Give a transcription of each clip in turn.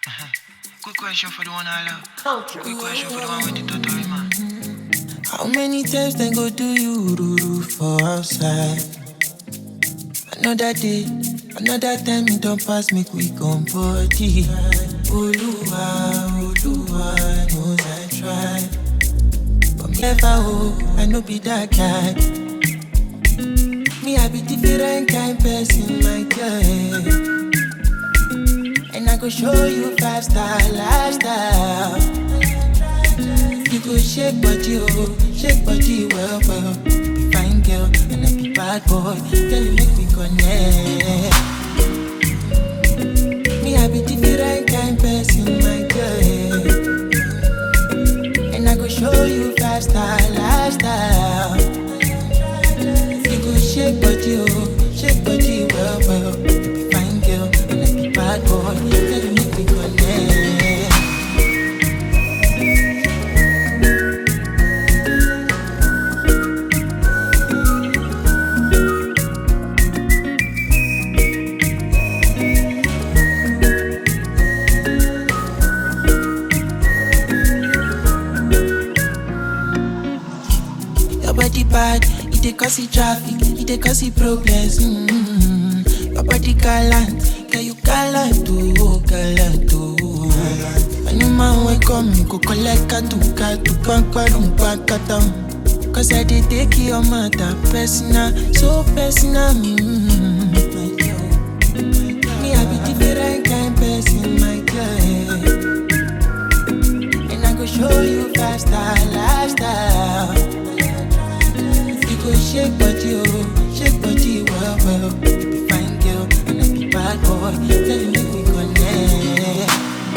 Quick question for the one I love. Quick question for the one with the totori man. How many times they go do you ruru for outside? Another day, another time it don't pass me quick on body. Oluwa, Oluwa knows I try. But me never oh, I no be that guy. Me I be different kind person, my girl. And I go show you five star lifestyle. You go shake body, oh, shake body well, well. You be fine girl, and I be bad boy. Girl, you make me connect. Me, I be different kind person, my girl. And I go show you five star lifestyle. You go shake body, oh, shake body well, well. You be fine girl, and I be bad boy. Girl, you make me connect. Your body bad, it dey cause it traffic, it dey cause it problems. Mm-hmm. Your body gallant, girl you gallant oh, gallant oh. Any man wey come, me go collect katu katu, pankwarum pankatam. Cause I dey take your matter personal, so personal. Mm-hmm. Me I be different kind person, my girl. And I go show you five star lifestyle. You go shake body, oh, shake body well, well. You be fine girl, and I be bad boy. Tell you make me connect.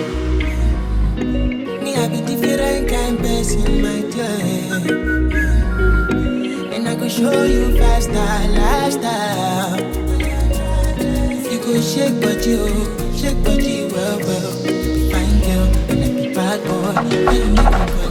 Me, I be different kind person, my girl. And I go show you five star lifestyle. You go shake body, oh, shake body well, well. You be fine girl, and I be bad boy. Tell you make me connect.